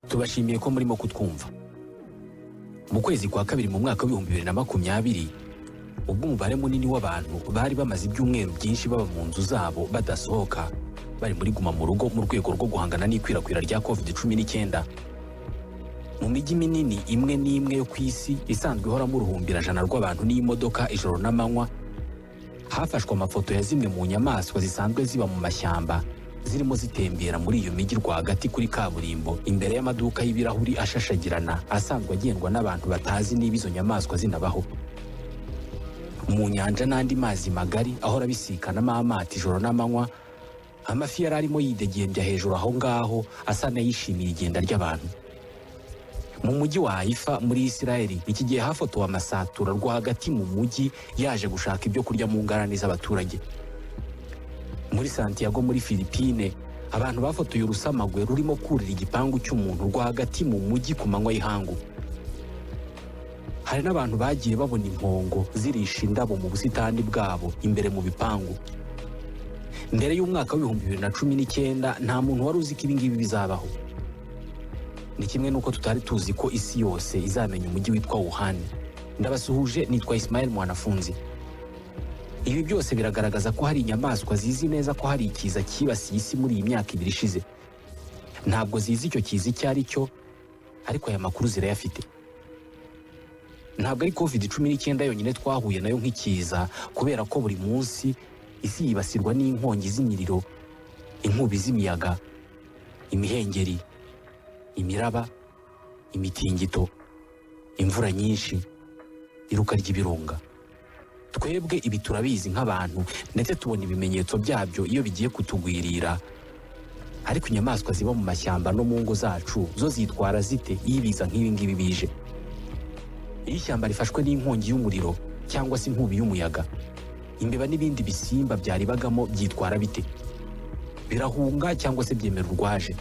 tubashimiye ko murimo kutwumva mu kwezi kwa kabiri mu mwaka w'ibihumbi bibiri na makumyabiri ubwo umubare munini w'abantu bari bamaze ibyumweru byinshi baba mu nzu zabo badasohoka bari muri guma mu rugo mu rwego rwo guhangana n'ikwirakwira rya covid cumi n'icyenda mu mijyi minini imwe n'imwe yo ku isi isanzwe ihoramo uruhumbirajana rw'abantu n'imodoka ijoro n'amanywa hafashwe amafoto ya zimwe mu nyamaswa zisanzwe ziba mu mashyamba zirimo zitembera muri iyo mijyi rwagati kuri kaburimbo imbere y'amaduka y'ibirahuri ashashagirana asanzwe agendwa n'abantu batazi niba izo nyamaswa zinabaho mu nyanja n'andi mazi magari ahora abisikanamo amato ijoro n'amanywa amafi yari arimo yidegembya hejuru aho ngaho asa n'ayishimiye igenda ry'abantu mu mujyi wa haifa muri isirayeli iki gihe hafotowe amasatura rwagati mu mujyi yaje gushaka ibyo kurya mu ngarani z'abaturage muri santiago muri filipine abantu bafotoye urusamagwe rurimo kurira igipangu cy'umuntu rwagati mu mujyi ku manywa y'ihangu hari n'abantu bagiye babona impongo zirisha indabo mu busitani bwabo imbere mu bipangu mbere y'umwaka w'ibihumbi bibiri na cumi n'icyenda nta muntu wari uzi ko ibi ngibi bizabaho ni kimwe n'uko tutari tuzi ko isi yose izamenya umujyi witwa wuhan ndabasuhuje nitwa isimayeli mwanafunzi ibi byose biragaragaza ko hari inyamaswa zizi neza ko hari ikiza cyibasiye isi muri iyi myaka ibiri ishize ntabwo zizi icyo kiza icyo ari cyo ariko aya makuru zirayafite ntabwo ari covid cumi n'icyenda yonyine twahuye nayo nk'ikiza kubera ko buri munsi isi yibasirwa n'inkongi z'imiriro inkubi z'imiyaga imihengeri imiraba imitingito imvura nyinshi iruka ry'ibirunga twebwe ibi turabizi nk'abantu ndetse tubona ibimenyetso byabyo iyo bigiye kutugwirira ariko inyamaswa ziba mu mashyamba no mu ngo zacu zo zitwara zite iyo ibiza nk'ibi ngibi bije iyo ishyamba rifashwe n'inkongi y'umuriro cyangwa se inkubi y'umuyaga imbeba n'ibindi bisimba byaribagamo byitwara bite birahunga cyangwa se byemera urwaje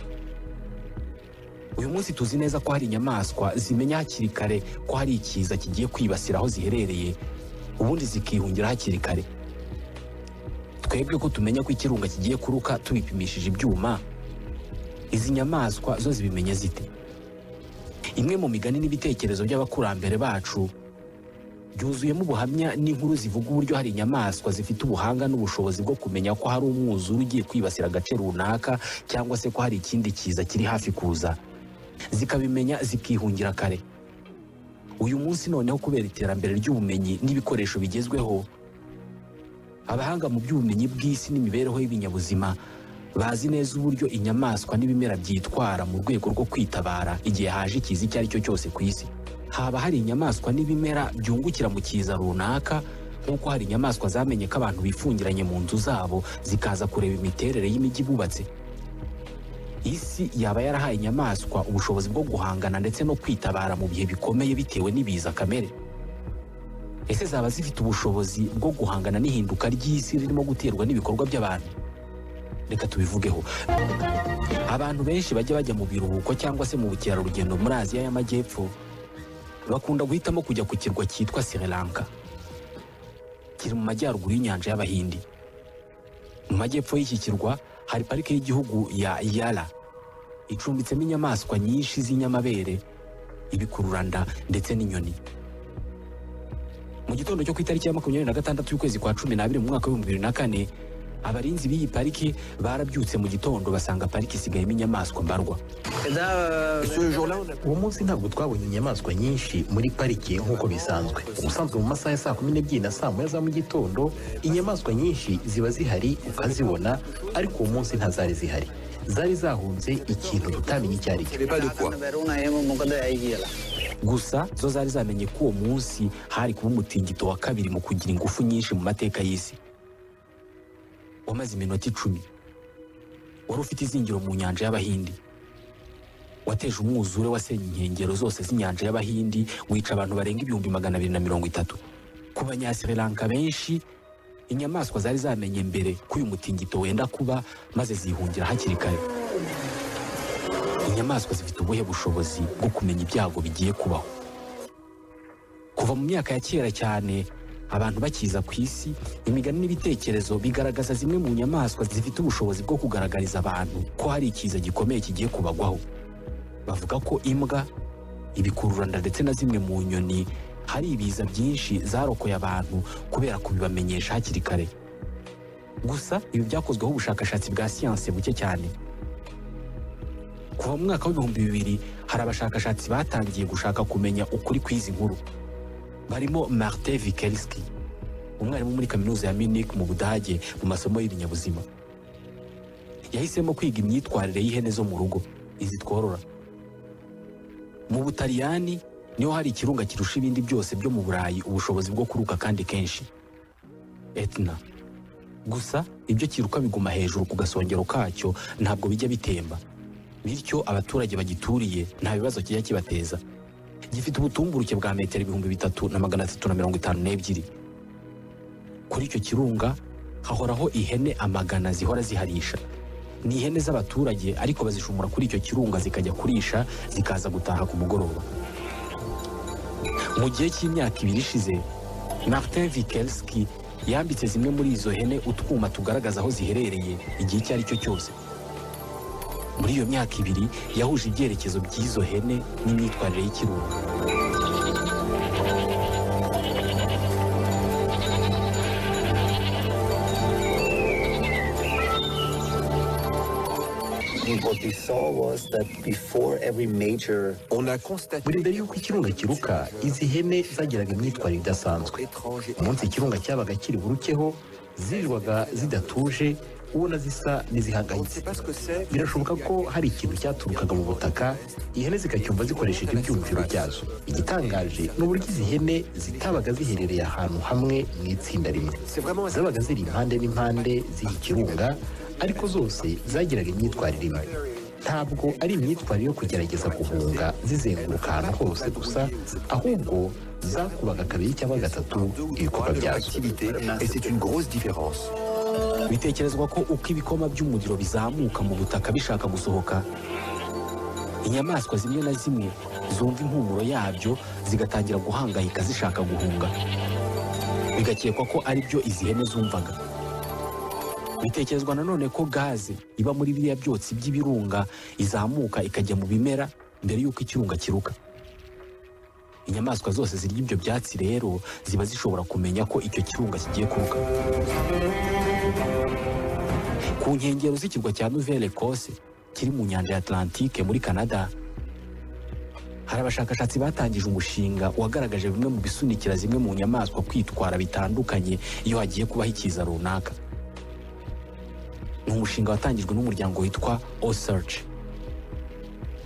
uyu munsi tuzi neza ko hari inyamaswa zimenya hakiri kare ko hari ikiza kigiye kwibasira aho ziherereye ubundi zikihungira hakiri kare twebwe ko tumenya ko ikirunga kigiye kuruka tubipimishije ibyuma izi nyamaswa zo zibimenya zite imwe mu migani n'ibitekerezo by'abakurambere bacu byuzuyemo ubuhamya n'inkuru zivuga uburyo hari inyamaswa zifite ubuhanga n'ubushobozi bwo kumenya ko hari umwuzure ugiye kwibasira agace runaka cyangwa se ko hari ikindi kiza kiri hafi kuza zikabimenya zikihungira kare uyu munsi noneho kubera iterambere ry'ubumenyi n'ibikoresho bigezweho abahanga mu by'ubumenyi bw'isi n'imibereho y'ibinyabuzima bazi neza uburyo inyamaswa n'ibimera byitwara mu rwego rwo kwitabara igihe haje ikiza icyo ari cyo cyose ku isi haba hari inyamaswa n'ibimera byungukira mu kiza runaka nk'uko hari inyamaswa zamenye ko abantu bifungiranye mu nzu zabo zikaza kureba imiterere y'imijyi bubatse isi yaba yarahaye inyamaswa ubushobozi bwo guhangana ndetse no kwitabara mu bihe bikomeye bitewe n'ibiza kamere ese zaba zifite ubushobozi bwo guhangana n'ihinduka ry'isi ririmo guterwa n'ibikorwa by'abantu reka tubivugeho abantu benshi bajya bajya mu biruhuko cyangwa se mu bukerarugendo muri aziya y'amajyepfo bakunda guhitamo kujya ku kirwa cyitwa sri lanka kiri mu majyaruguru y'inyanja y'abahindi mu majyepfo y'iki kirwa hari parike y'igihugu ya yara icumbitsemo inyamaswa nyinshi z'inyamabere ibikururanda ndetse n'inyoni mu gitondo cyo ku itariki ya makumyabiri na gatandatu y'ukwezi kwa cumi n'abiri mu mwaka w'ibihumbi bibiri na kane abarinzi b'iyi pariki barabyutse mu gitondo basanga pariki isigayemo inyamaswa mbarwa uwo munsi ntabwo twabonye inyamaswa nyinshi muri pariki nk'uko bisanzwe ubusanzwe mu masaha ya saa kumi n'ebyiri na saa moya za mu gitondo inyamaswa nyinshi ziba zihari ukazibona ariko uwo munsi ntazari zihari zari zahunze ikintu tutamenye icyo ari cyo gusa zo zari zamenye ko uwo munsi hari kuba umutingito wa kabiri mu kugira ingufu nyinshi mu mateka y'isi wamaze iminota icumi wari ufite izingiro mu nyanja y'abahindi wateje umwuzure wasenye inkengero zose z'inyanja y'abahindi wica abantu barenga ibihumbi magana abiri na mirongo itatu ku banyasiri lanka benshi inyamaswa zari zamenye mbere ko uyu mutingito wenda kuba maze zihungira hakiri kare inyamaswa zifite ubuhe bushobozi bwo kumenya ibyago bigiye kubaho kuva mu myaka ya kera cyane abantu bakiza ku isi imigani n'ibitekerezo bigaragaza zimwe mu nyamaswa zifite ubushobozi bwo kugaragariza abantu ko hari ikiza gikomeye kigiye kubagwaho bavuga ko imbwa ibikururanda ndetse na zimwe mu nyoni hari ibiza byinshi zarokoye abantu kubera kubibamenyesha hakiri kare gusa ibi byakozweho ubushakashatsi bwa siyanse buke cyane kuva mu mwaka w'ibihumbi bibiri hari abashakashatsi batangiye gushaka kumenya ukuri kw'izi nkuru barimo martin vikelski umwarimu muri kaminuza ya munich mu budage mu masomo y'ibinyabuzima yahisemo kwiga imyitwarire y'ihene zo mu rugo izi tworora mu butaliyani niho hari ikirunga kirusha ibindi byose byo mu burayi ubushobozi bwo kuruka kandi kenshi etna gusa ibyo kiruka biguma hejuru ku gasongero kacyo ntabwo bijya bitemba bityo abaturage bagituriye nta bibazo kijya kibateza gifite ubutumburuke bwa metero ibihumbi bitatu na magana atatu na mirongo itanu n'ebyiri kuri icyo kirunga hahoraho ihene amagana zihora ziharisha ni ihene z'abaturage ariko bazishumura kuri icyo kirunga zikajya kurisha zikaza gutaha ku mugoroba mu gihe cy'imyaka ibiri ishize martin vikelski yambitse zimwe muri izo hene utwuma tugaragaza aho ziherereye igihe icyo ari cyo cyose muri iyo myaka ibiri yahuje ibyerekezo by'izo hene n'imyitwarire y'ikirunga What we saw was that before every major buri mbere y'uko ikirunga kiruka izi hene zagiraga imyitwarire idasanzwe umunsi ikirunga cyabaga kiri burukeho zirirwaga zidatuje ubona zisa n'izihangayitse birashoboka ko hari ikintu cyaturukaga mu butaka ihene zikacyumva zikoresheje ibyumviro byazo igitangaje ni uburyo izi hene zitabaga ziherereye ahantu hamwe mu itsinda rimwe zabaga ziri impande n'impande z'iyi kirunga ariko zose zagiraga imyitwarire imwe ntabwo ari imyitwarire yo kugerageza guhunga zizenguruka ahantu hose gusa ahubwo zakubaga kabiri cyangwa gatatu ibikorwa byazo Et c'est une grosse différence. bitekerezwa ko uko ibikoma by'umuriro bizamuka mu butaka bishaka gusohoka inyamaswa zimwe na zimwe zumva impumuro yabyo zigatangira guhangayika zishaka guhunga bigakekwa ko ari byo izi hene zumvaga bitekerezwa nanone ko gaze iba muri biriya byotsi by'ibirunga izamuka ikajya mu bimera mbere y'uko ikirunga kiruka inyamaswa zose zirya ibyo byatsi rero ziba zishobora kumenya ko icyo kirunga kigiye kuruka ku nkengero z'ikirwa cya nouvelle ecosse kiri mu nyanja ya atlantique muri canada hari abashakashatsi batangije umushinga wagaragaje bimwe mu bisunikira zimwe mu nyamaswa kwitwara bitandukanye iyo hagiye kubaho ikiza runaka ni umushinga watangijwe n'umuryango witwa osearch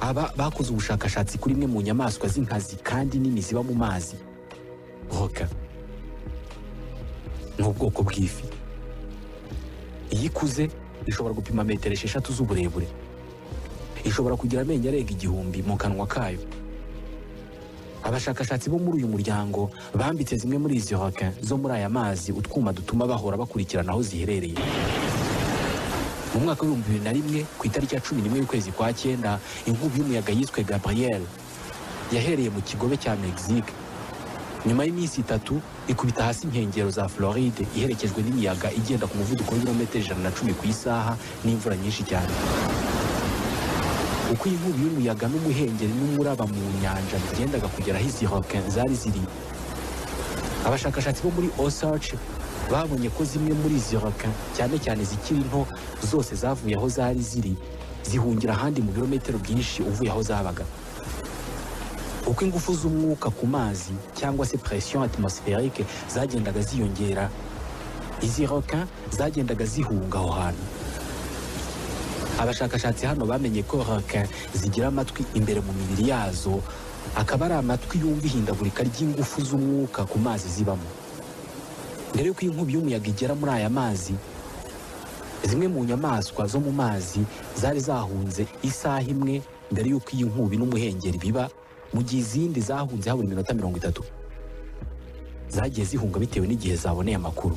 aba bakoze ubushakashatsi kuri imwe mu nyamaswa z'inkazi kandi nini ziba mu mazi roka ni ubwoko bw'ifi iyo ikuze ishobora gupima metero esheshatu z'uburebure ishobora kugira amenyo arenga igihumbi mu kanwa kayo abashakashatsi bo muri uyu muryango bambitse zimwe muri izi roka zo muri aya mazi utwuma dutuma bahora bakurikirana aho ziherereye mu mwaka w'ibihumbi bibiri na rimwe ku itariki ya cumi n'imwe y'ukwezi kwa cyenda inkubi y'umuyaga yiswe gabriel yahereye mu kigobe cya mexique nyuma y'iminsi itatu ikubita hasi inkengero za floride iherekejwe n'imiyaga igenda ku muvuduko w'ibirometero ijana na cumi ku isaha n'imvura nyinshi cyane uko iyi nkubi y'umuyaga n'umuhengeri n'umuraba mu nyanja bigendaga kugera aho izi rokin zari ziri abashakashatsi bo muri osarch babonye ko zimwe muri izi rokin cyane cyane izikiri nto zose zavuye aho zari ziri zihungira ahandi mu birometero byinshi uvuye aho zabaga uko ingufu z'umwuka ku mazi cyangwa se presiyo atmospherique zagendaga ziyongera izi roka zagendaga zihunga aho hantu abashakashatsi hano bamenye ko roka zigira amatwi imbere mu mibiri yazo akaba ari amatwi yumva ihindagurika ry'ingufu z'umwuka ku mazi zibamo mbere y'uko inkubi y'umuyaga igera muri aya mazi zimwe mu nyamaswa zo mu mazi zari zahunze isaha imwe mbere y'uko iyi nkubi n'umuhengeri biba mu gihe izindi zahunze habura iminota mirongo itatu zagiye zihunga bitewe n'igihe zaboneye amakuru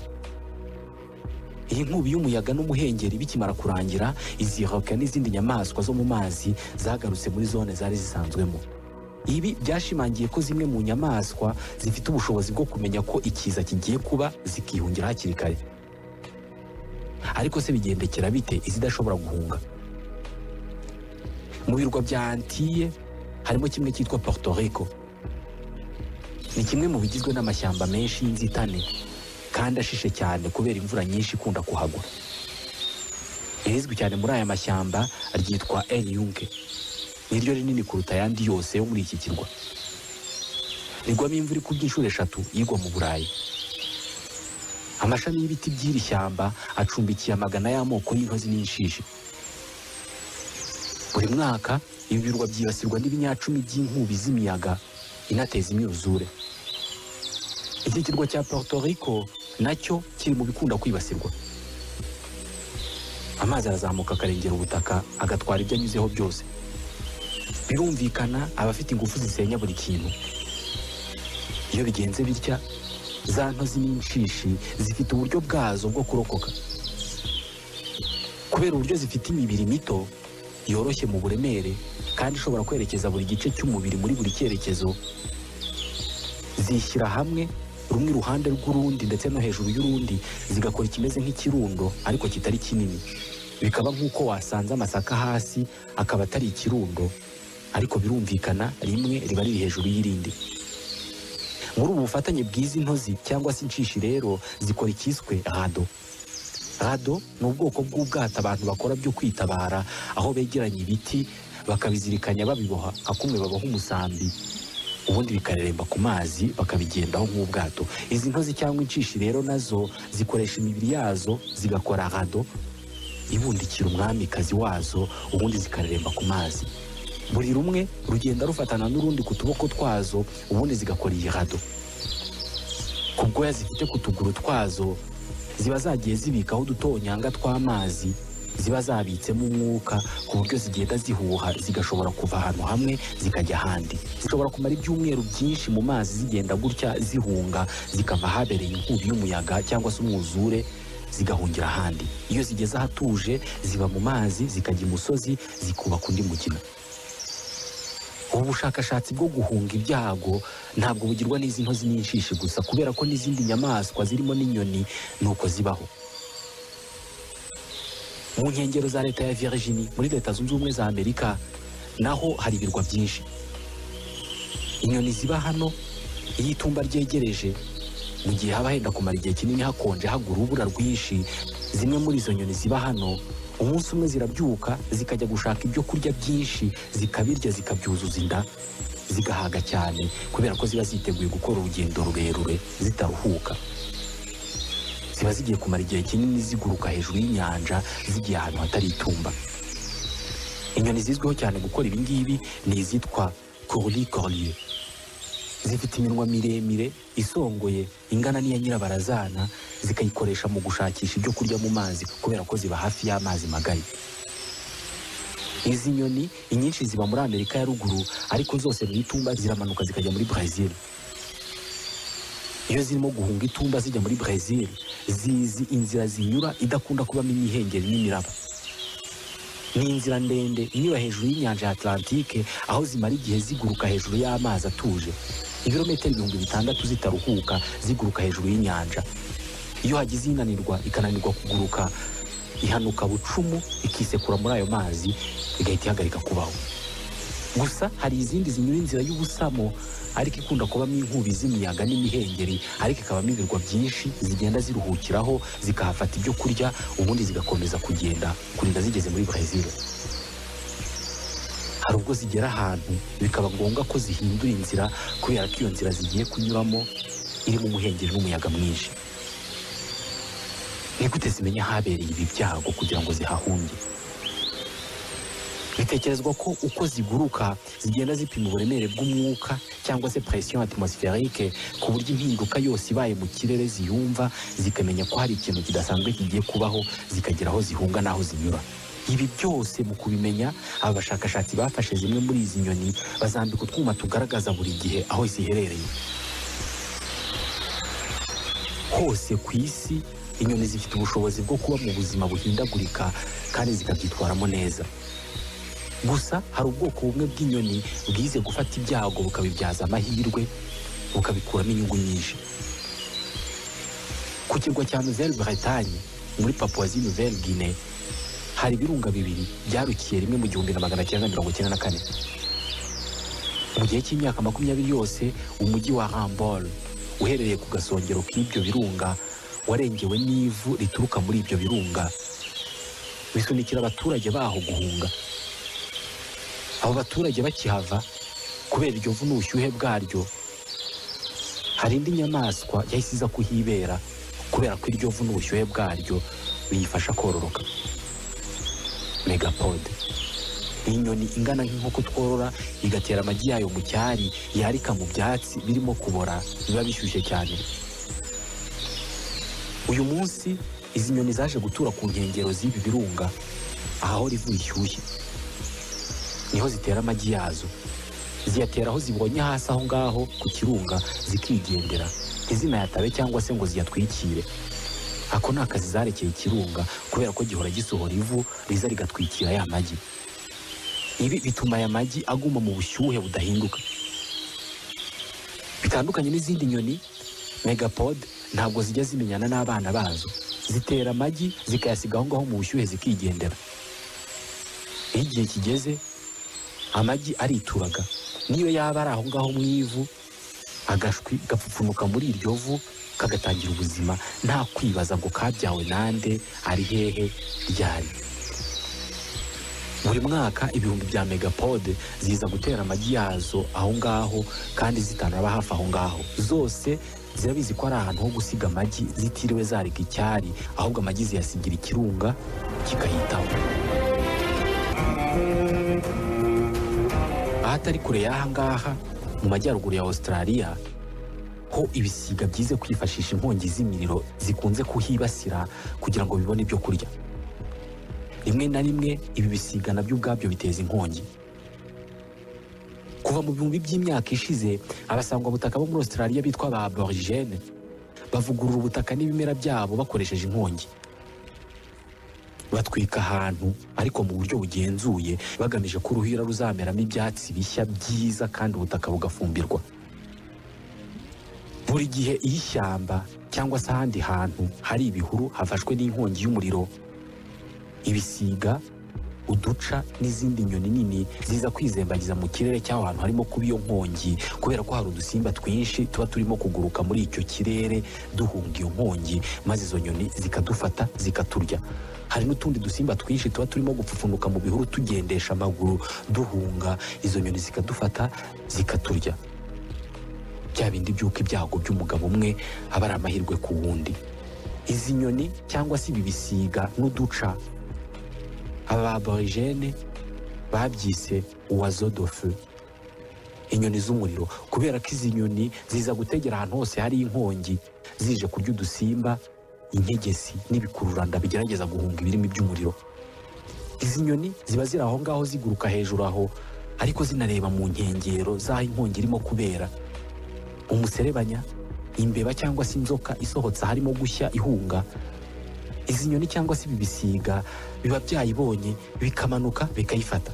iyi nkubi y'umuyaga n'umuhengeri bikimara kurangira izi roka n'izindi nyamaswa zo mu mazi zagarutse muri zone zari zisanzwemo ibi byashimangiye ko zimwe mu nyamaswa zifite ubushobozi bwo kumenya ko ikiza kigiye kuba zikihungira hakiri kare ariko se bigendekera bite izidashobora guhunga mu birwa bya antiye harimo kimwe cyitwa Puerto Rico ni kimwe mu bigizwe n'amashyamba menshi y'inzitane kandi ashishe cyane kubera imvura nyinshi ikunda kuhagwa irizwi cyane muri aya mashyamba ryitwa El Yunque niryo rinini kuruta ayandi yose yo muri iki kirwa rigwamo imvura ikubye inshuro eshatu yigwa mu Burayi amashami y'ibiti by'iri shyamba acumbikiye amagana y'amoko y'intozi n'inshishi buri mwaka ibi birwa byibasirwa n'ibinyacumi by'inkubi z'imiyaga inateza imyuzure iki kirwa cya Puerto Rico nacyo kiri mu bikunda kwibasirwa amazi arazamuka akarengera ubutaka agatwara ibyo anyuzeho byose birumvikana abafite ingufu zisenya buri kintu iyo bigenze bitya za ntozi n'inshishi zifite uburyo bwazo bwo kurokoka kubera uburyo zifite imibiri mito yoroshye mu buremere kandi ishobora kwerekeza buri gice cy'umubiri muri buri cyerekezo zishyira hamwe rumwe iruhande rw'urundi ndetse no hejuru y'urundi zigakora ikimeze nk'ikirundo ariko kitari kinini bikaba nk'uko wasanze amasaka hasi akaba atari ikirundo ariko birumvikana rimwe riba riri hejuru y'irindi muri ubu bufatanye bw'izi ntozi cyangwa se inshishi rero zikora icyiswe rado rado ni ubwoko bw'ubwato abantu bakora byo kwitabara aho begeranya ibiti bakabizirikanya babiboha nka kumwe baboha umusambi ubundi bikareremba ku mazi bakabigendaho nk'ubwato izi ntozi cyangwa inshishi rero nazo zikoresha imibiri yazo zigakora rado ibundikira umwamikazi wazo ubundi zikareremba ku mazi buri rumwe rugenda rufatana n'urundi ku tuboko twazo ubundi zigakora iyi rado ku bwoya zifite ku tuguru twazo ziba zagiye zibikaho udutonyanga tw'amazi ziba zabitsemo umwuka ku buryo zigenda zihuha zigashobora kuva ahantu hamwe zikajya ahandi zishobora kumara ibyumweru byinshi mu mazi zigenda gutya zihunga zikava ahabereye inkubi y'umuyaga cyangwa se umwuzure zigahungira ahandi iyo zigeze ahatuje ziba mu mazi zikajya imusozi zikubaka undi mugina ubu bushakashatsi bwo guhunga ibyago ntabwo bugirwa n'izi ntozi n'inshishi gusa kubera ko n'izindi nyamaswa zirimo n'inyoni ni uko zibaho mu nkengero za leta ya Virginia muri leta zunze ubumwe za amerika naho hari ibirwa byinshi inyoni ziba hano iyo itumba ryegereje mu gihe haba henda kumara igihe kinini hakonje hagura urubura rwinshi zimwe muri izo nyoni ziba hano umunsi umwe zirabyuka zikajya gushaka ibyo kurya byinshi zikabirya zikabyuzuza inda zigahaga cyane kubera ko ziba ziteguye gukora urugendo rurerure zitaruhuka ziba zigiye kumara igihe kinini ziguruka hejuru y'inyanja zigiye ahantu hatari itumba inyoni zizwiho cyane gukora ibi ngibi ni izitwa corli corlier zifite iminwa miremire isongoye ingana n'iya nyirabarazana zikayikoresha mu gushakisha ibyo kurya mu mazi kubera ko ziba hafi y'amazi magari izi nyoni inyinshi ziba muri amerika ya ruguru ariko zose mu itumba ziramanuka zikajya muri brezil iyo zirimo guhunga itumba zijya muri brezil zizi inzira zinyura idakunda kubamo imihengeri n'imiraba ni inzira ndende inyura hejuru y'inyanja ya Atlantike aho zimara igihe ziguruka hejuru y'amazi atuje ibirometero ibihumbi bitandatu zitaruhuka ziguruka hejuru y'inyanja iyo hagize inanirwa ikananirwa kuguruka ihanuka bucumu ikisekura muri ayo mazi igahita ihagarika kubaho gusa hari izindi zinyura inzira y'ubusamo ariko ikunda kubamo inkubi z'imiyaga n'imihengeri ariko ikabamo ibirwa byinshi zigenda ziruhukiraho zikahafata ibyo kurya ubundi zigakomeza kugenda kurinda zigeze muri Brezil hari ubwo zigera ahantu bikaba ngombwa ko zihindura inzira kubera ko iyo nzira zigiye kunyuramo irimo umuhengeri n'umuyaga mwinshi ni gute zimenya ahabereye ibi byago kugira ngo zihahunge bitekerezwa ko uko ziguruka zigenda zipima uburemere bw'umwuka cyangwa se presiyo atmospherique ku buryo impinduka yose ibaye mu kirere ziyumva zikamenya ko hari ikintu kidasanzwe kigiye kubaho zikagera aho zihunga n'aho zinyura ibi byose mu kubimenya aba bashakashatsi bafashe zimwe muri izi nyoni bazambika utwuma tugaragaza buri gihe aho ziherereye hose ku isi inyoni zifite ubushobozi bwo kuba mu buzima buhindagurika kandi zikabyitwaramo neza gusa hari ubwoko bumwe bw'inyoni bwize gufata ibyago bukabibyaza amahirwe bukabikuramo inyungu nyinshi ku kirwa cya nouvelle bretagne muri papuwazi nouvelle guinee hari ibirunga bibiri byarukiye rimwe mu gihumbi na magana cyenda mirongo icyenda na kane mu gihe cy'imyaka makumyabiri yose umujyi wa rambol uherereye ku gasongero k'ibyo birunga warengewe n'ivu rituruka muri ibyo birunga bisunikira abaturage baho guhunga abo baturage bakihava kubera iryo vu n'ubushyuhe bwaryo hari indi nyamaswa yahise iza kuhibera kubera ko iryo vu n'ubushyuhe bwaryo biyifasha kororoka megapode ni inyoni ingana nk'inkoko tworora igatera amagi yayo mu cyari yarika mu byatsi birimo kubora biba bishyushye cyane uyu munsi izi nyoni zaje gutura ku nkengero z'ibi birunga ahahora ivu rishyushye niho zitera amagi yazo ziyatera aho zibonye hasi aho ngaho ku kirunga zikigendera ntizinayatabe cyangwa se ngo ziyatwikire ako ni akazi zarekeye ikirunga kubera ko gihora gisohora ivu riza rigatwikira ya magi ibi bituma aya magi aguma mu bushyuhe budahinduka bitandukanye n'izindi nyoni megapode ntabwo zijya zimenyana n'abana bazo zitera amagi zikayasiga aho ngaho mu bushyuhe zikigendera iyo igihe kigeze amagi arituraga niyo yaba ari aho ngaho mu ivu agashwi gapfupfunuka muri iryo vu kagatangira ubuzima nta kwibaza ngo kabyawe nande ari hehe ryari buri mwaka ibihumbi bya megapode ziza gutera amagi yazo aho ngaho kandi zitanaba hafi aho ngaho zose zirabizi ko ari ahantu ho gusiga amagi zitiriwe zarika icyari ahubwo amagi ziyasigira ikirunga kikayitaho ahatari kure y'aha ngaha mu majyaruguru ya Australia ho ibisiga byize kwifashisha inkongi z'imiriro zikunze kuhibasira kugira ngo bibone ibyo kurya rimwe na rimwe ibi bisiga nabyo ubwabyo biteza inkongi kuva mu bihumbi by'imyaka ishize abasangwabutaka bo muri Australia bitwa ba aborigene bavugurura ubutaka n'ibimera byabo bakoresheje inkongi batwika ahantu ariko mu buryo bugenzuye bagamije ko uruhira ruzameramo ibyatsi bishya byiza kandi ubutaka bugafumbirwa buri gihe iyo ishyamba cyangwa se ahandi hantu hari ibihuru hafashwe n'inkongi y'umuriro ibisiga uduca n'izindi nyoni nini ziza kwizembagiza mu kirere cy'aho hantu harimo kuba iyo nkongi kubera ko hari udusimba twinshi tuba turimo kuguruka muri icyo kirere duhunga iyo nkongi maze izo nyoni zikadufata zikaturya hari n'utundi dusimba twinshi tuba turimo gupfupfunuka mu bihuru tugendesha amaguru duhunga izo nyoni zikadufata zikaturya bya bindi by'uko ibyago by'umugabo umwe aba ari amahirwe ku wundi izi nyoni cyangwa se ibi bisiga n'uduca aba aborigene babyise uwazodofe inyoni z'umuriro kubera ko izi nyoni ziza gutegera ahantu hose hari inkongi zije kurya udusimba integesi n'ibikururanda bigerageza guhunga ibirimi by'umuriro izi nyoni ziba ziri aho ngaho ziguruka hejuru aho ariko zinareba mu nkengero z'aho inkongi irimo kubera umuserebanya imbeba cyangwa se inzoka isohotse harimo gushya ihunga izi nyoni cyangwa se ibi bisiga biba byayibonye bikamanuka bikayifata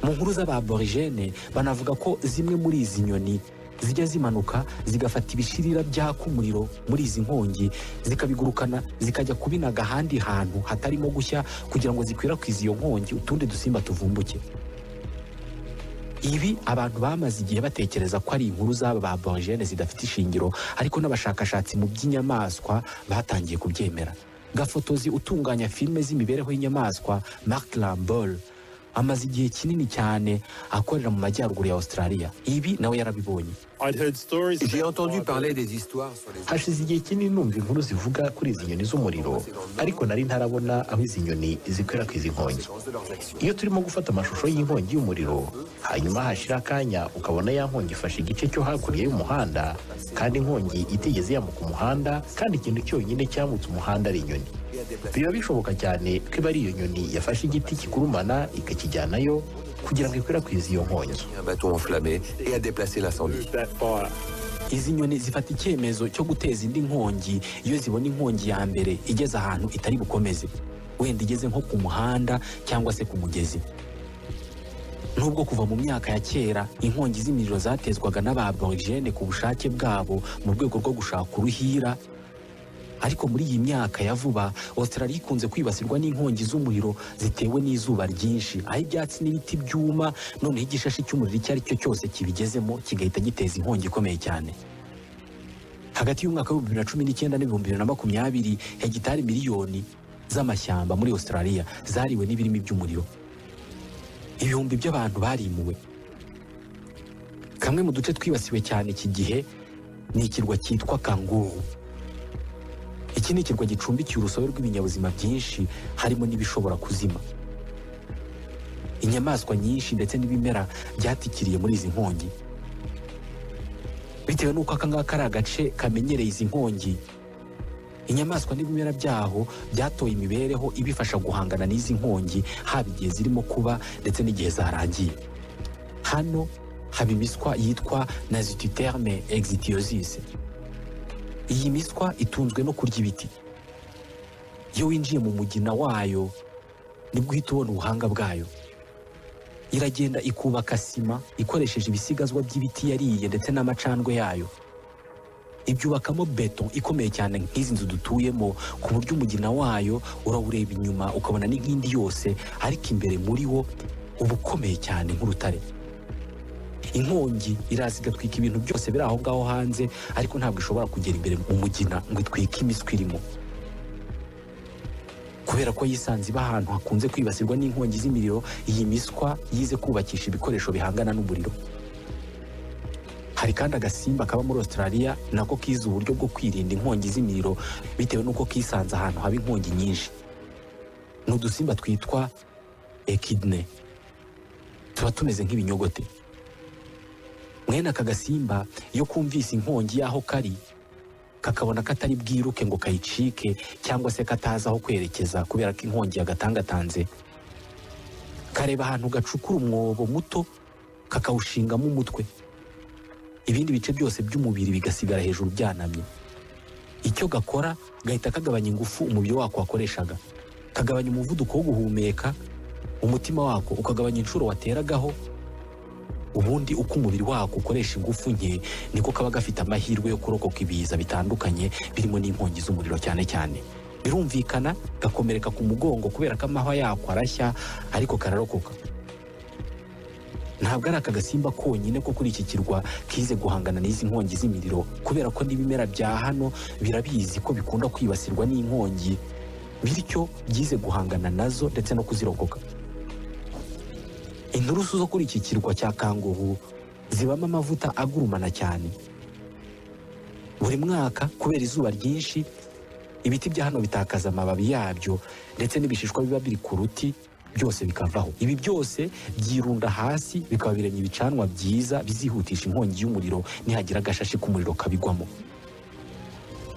mu nkuru z'ababorigene banavuga ko zimwe muri izi nyoni zijya zimanuka zigafata ibishirira byaka umuriro muri izi nkongi zikabigurukana zikajya kubinaga ahandi hantu hatarimo gushya kugira ngo zikwirakwize iyo nkongi utundi dusimba tuvumbuke ibi abantu bamaze igihe batekereza ko ari inkuru z'aba ba borogene zidafite ishingiro ariko n'abashakashatsi mu by'inyamaswa batangiye kubyemera gafotozi utunganya filime z'imibereho y'inyamaswa mark lambol amaze igihe kinini cyane akorera mu majyaruguru ya australia ibi nawe yarabibonye J'ai entendu parler des histoires sur les hashize igihe kinini numva inkuru zivuga kuri izi nyoni z'umuriro ariko nari ntarabona aho izi nyoni zikwirakwiza inkongi conséquences de leurs actions. iyo turimo gufata amashusho y'inkongi y'umuriro hanyuma hashira akanya ukabona ya nkongi ifashe igice cyo hakurya y'umuhanda kandi inkongi itigeze yambuka umuhanda kandi ikintu cyonyine cyambutse umuhanda ari inyoni Et à déplacer biba bishoboka cyane ko iba ari iyo nyoni yafashe igiti kikurumana ikakijyanayo kugira ngo ikwirakwize iyo nkongi un bâton enflammé et à déplacer l'incendie. That fire. izi nyoni zifata icyemezo cyo guteza indi nkongi iyo zibona inkongi ya mbere igeze ahantu itari bukomeze wenda igeze nko ku muhanda cyangwa se ku mugezi nubwo kuva mu myaka ya kera inkongi z'imiriro zatezwaga n'ababorigene ku bushake bwabo mu rwego rwo gushaka uruhira ariko muri iyi myaka ya vuba Australia ikunze kwibasirwa n'inkongi z'umuriro zitewe n'izuba ryinshi aho ibyatsi n'ibiti byuma noneho igishashi cy'umuriro icyo ari cyo cyose kibigezemo kigahita giteza inkongi ikomeye cyane hagati y'umwaka w'ibihumbi bibiri na cumi n'icyenda n'ibihumbi bibiri na makumyabiri hegitari miliyoni z'amashyamba muri Australia zariwe n'ibirimi by'umuriro ibihumbi by'abantu barimuwe kamwe mu duce twibasiwe cyane iki gihe ni ikirwa cyitwa kanguru iki ni ikirwa gicumbikiye urusobe rw'ibinyabuzima byinshi harimo n'ibishobora kuzima inyamaswa nyinshi ndetse n'ibimera byatikiriye muri izi nkongi bitewe n'uko aka ngaka ari agace kamenyereye izi nkongi inyamaswa n'ibimera byaho byatoye imibereho ibifasha guhangana n'izi nkongi haba igihe zirimo kuba ndetse n'igihe zarangiye hano haba imiswa yitwa nazititerme exitiosis iyi miswa itunzwe no kurya ibiti iyo winjiye mu mugina wayo nibwo uhita ubona ubuhanga bwayo iragenda ikubaka sima ikoresheje ibisigazwa by'ibiti yariye ndetse n'amacandwe yayo ibyubakamo beto ikomeye cyane nk'izi nzu dutuyemo ku buryo umugina wayo urawureba inyuma ukabona ni nk'indi yose ariko imbere muri wo uba ukomeye cyane nk'urutare inkongi iraza igatwika ibintu byose biri aho ngaho hanze ariko ntabwo ishobora kugera imbere mu mugina ngo itwike imiswi irimo kubera ko yisanze iba ahantu hakunze kwibasirwa n'inkongi z'imiriro iyi miswa yize kubakisha ibikoresho bihangana n'umuriro hari kandi agasimba kaba muri Australia nako kize uburyo bwo kwirinda inkongi z'imiriro bitewe n'uko kisanze ahantu haba inkongi nyinshi ni udusimba twitwa ekidne tuba tumeze nk'ibinyogote mwene aka gasimba iyo kumvise inkongi y'aho kari kakabona ko atari bwiruke ngo kayicike cyangwa se katazi aho kwerekeza kubera ko inkongi yagatangatanze kareba ahantu gacukura umwobo muto kakawushingamo umutwe ibindi bice byose by'umubiri bigasigara hejuru byanamye icyo gakora gahita kagabanya ingufu umubiri wako wakoreshaga kagabanya umuvuduko wo guhumeka umutima wako ukagabanya inshuro wateragaho ubundi uko umubiri wako ukoresha ingufu nke niko kaba gafite amahirwe yo kurokoka ibiza bitandukanye birimo n'inkongi z'umuriro cyane cyane birumvikana gakomereka ku mugongo kubera ko amahwa yako arashya ariko kararokoka ntabwo ari aka gasimba konyine ko kuri iki kirwa kize guhangana n'izi nkongi z'imiriro kubera ko n'ibimera bya hano birabizi ko bikunda kwibasirwa n'inkongi bityo byize guhangana nazo ndetse no kuzirokoka inturusu zo kuri iki kirwa cya kanguhu zibamo amavuta agurumana cyane buri mwaka kubera izuba ryinshi ibiti bya hano bitakaza amababi yabyo ndetse n'ibishishwa biba biri ku ruti byose bikavaho ibi byose byirunda hasi bikaba biremye ibicanwa byiza bizihutisha inkongi y'umuriro nihagira agashashi k'umuriro kabigwamo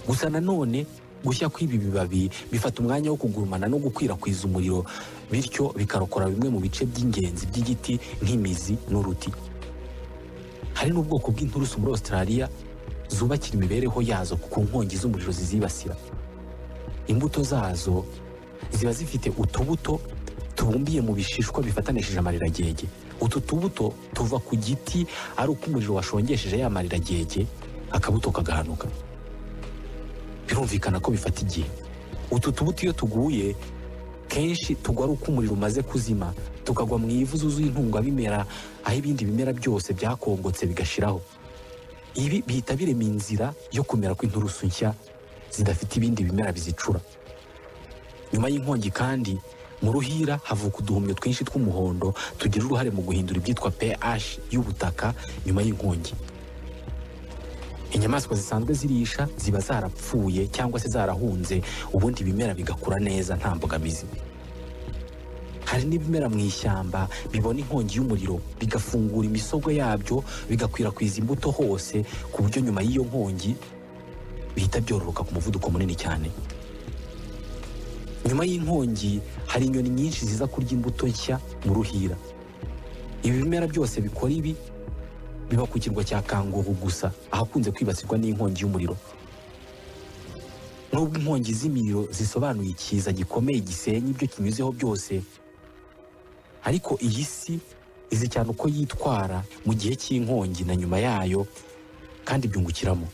gusa nanone gushya kw'ibi bibabi bifata umwanya wo kugurumana no gukwirakwiza umuriro bityo bikarokora bimwe mu bice by'ingenzi by'igiti nk'imizi n'uruti hari n'ubwoko bw'inturusu muri Australia zubakira imibereho yazo ku nkongi z'umuriro zizibasira imbuto zazo ziba zifite utubuto tubumbiye mu bishishwa bifatanishije amariragege utu tubuto tuva ku giti ari uko umuriro washongesheje ya mariragege akabuto kagahanuka birumvikana ko bifata igihe utu tubuto iyo tuguye kenshi tugwa ari uko umuriro umaze kuzima tukagwa mu ivu zuzuye intungabimera aho ibindi bimera byose byakongotse bigashiraho ibi bihita birema inzira yo kumera kw'inturusu nshya zidafite ibindi bimera bizicura nyuma y'inkongi kandi mu ruhira havuka uduhumyo twinshi tw'umuhondo tugira uruhare mu guhindura ibyitwa pH y'ubutaka nyuma y'inkongi inyamaswa zisanzwe zirisha ziba zarapfuye cyangwa se zarahunze ubundi ibimera bigakura neza nta mbogamizi hari n'ibimera mu ishyamba bibona inkongi y'umuriro bigafungura imisogwe yabyo bigakwirakwiza imbuto hose ku buryo nyuma y'iyo nkongi bihita byororoka ku muvuduko munini cyane nyuma y'inkongi hari inyoni nyinshi ziza kurya imbuto nshya mu ruhira ibi bimera byose bikora ibi biba ku kirwa cya kanguhu gusa ahakunze kwibasirwa n'inkongi y'umuriro nubwo inkongi z'imiriro zisobanuye ikiza gikomeye gisenya ibyo kinyuzeho byose ariko iyi si izi cyane uko yitwara mu gihe cy'inkongi na nyuma yayo kandi byungukiramo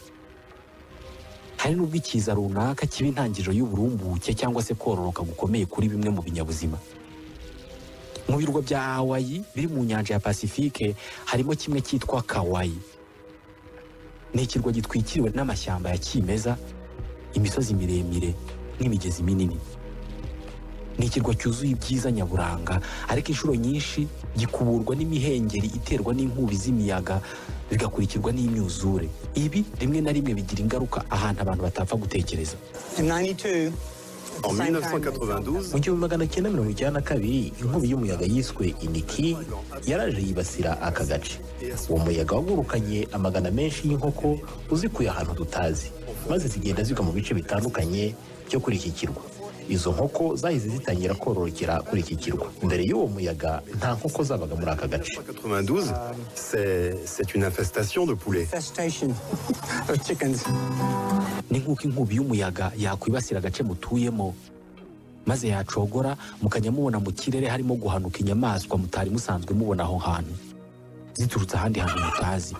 hari n'ubwo ikiza runaka kiba intangiriro y'uburumbuke cyangwa se kororoka gukomeye kuri bimwe mu binyabuzima mu birwa bya hawaii biri mu nyanja ya pasifike harimo kimwe cyitwa kawaii ni ikirwa gitwikiriwe n'amashyamba ya kimeza imisozi miremire n'imigezi minini ni ikirwa cyuzuye ibyiza nyaburanga ariko inshuro nyinshi gikuburwa n'imihengeri iterwa n'inkubi z'imiyaga bigakurikirwa n'imyuzure ibi rimwe na rimwe bigira ingaruka ahantu abantu batapfa gutekereza In 92, En 1992, mu gihumbi magana cyenda mirongo icyenda na kabiri inkubi y'umuyaga yiswe iniki yaraje yibasira aka gace uwo muyaga wagurukanye amagana menshi y'inkoko uzikuye ahantu tutazi maze zigenda zigwa mu bice bitandukanye byo kuri iki kirwa izo nkoko zahise zitangira kororokera kuri iki kirwa mbere y'uwo muyaga nta nkoko zabaga muri aka gace 1992, c'est c'est une infestation de poulets. infestation of chickens. ni nk'uko inkubi y'umuyaga yakwibasira agace mutuyemo maze yacogora mukajya mubona mu kirere harimo guhanuka inyamaswa mutari musanzwe mubona aho hantu ziturutse ahandi hantu mutazi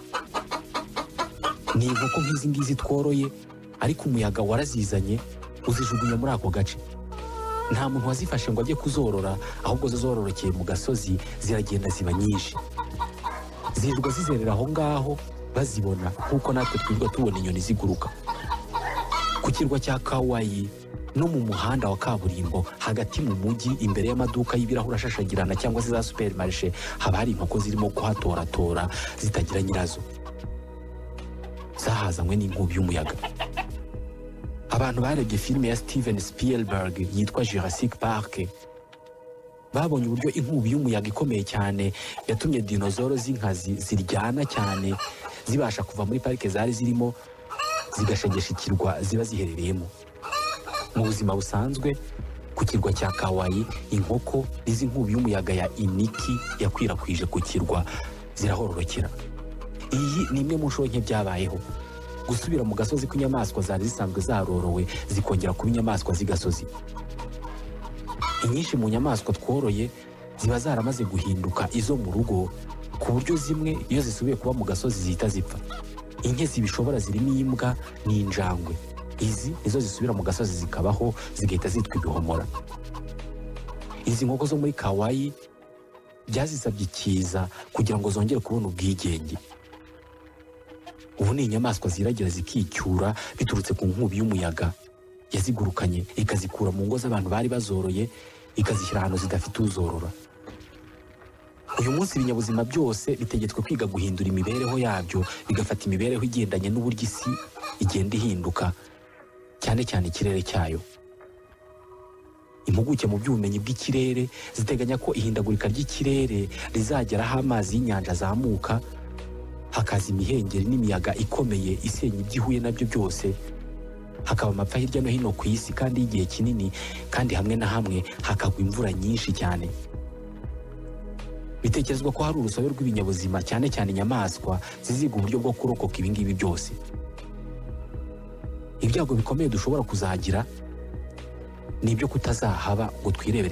ni inkoko nk'izi ngizi tworoye ariko umuyaga warazizanye uzijugunya muri ako gace nta muntu wazifashe ngo ajye kuzorora ahubwo zo zororokeye mu gasozi ziragenda ziba nyinshi zirirwa zizerera aho ngaho bazibona nk'uko natwe twirirwa tubona inyoni ziguruka ku kirwa cya kawayi no mu muhanda wa kaburimbo hagati mu mujyi imbere y'amaduka y'ibirahuri ashashagirana cyangwa se za superimarishe haba hari inkoko zirimo kuhatoratora zitagira nyirazo zahazanywe n'inkubi y'umuyaga abantu barebye filime ya steven spielberg yitwa jurassic park babonye uburyo inkubi y'umuyaga ikomeye cyane yatumye dinozoro z'inkazi ziryana cyane zibasha kuva muri parike zari zirimo zigashegesha ikirwa ziba ziherereyemo mu buzima busanzwe ku kirwa cya kawayi inkoko n'izi nkubi y'umuyaga ya iniki yakwirakwije ku kirwa zirahororokera iyi ni imwe mu nshuro nke byabayeho gusubira mu gasozi kw'inyamaswa zari zisanzwe zarorowe zikongera kuba inyamaswa z'igasozi inyinshi mu nyamaswa tworoye ziba zaramaze guhinduka izo mu rugo ku buryo zimwe iyo zisubiye kuba mu gasozi zihita zipfa inke zibishobora zirimo imbwa n'injangwe izi nizo zisubira mu gasozi zikabaho zigahita zitwa ibihomora izi nkoko zo muri kawayi byazisabye ikiza kugira ngo zongere kubona ubwigenge ubu ni inyamaswa ziragira zikicyura biturutse ku nkubi y'umuyaga yazigurukanye ikazikura mu ngo z'abantu bari bazoroye ikazishyira ahantu zidafite uzorora uyu munsi ibinyabuzima byose bitegetswe kwiga guhindura imibereho yabyo bigafata imibereho igendanye n'uburyo isi igenda ihinduka cyane cyane ikirere cyayo impuguke mu by'ubumenyi bw'ikirere ziteganya ko ihindagurika ry'ikirere rizagera aho amazi y'inyanja azamuka hakaza imihengeri n'imiyaga ikomeye isenya ibyo ihuye nabyo byose hakaba amapfa hirya no hino ku isi kandi y'igihe kinini kandi hamwe na hamwe hakagwa imvura nyinshi cyane bitekerezwa ko hari urusobe rw'ibinyabuzima cyane cyane inyamaswa ziziga uburyo bwo kurokoka ibi ngibi byose ibyago bikomeye dushobora kuzagira ni ibyo kutazahaba ngo twirebere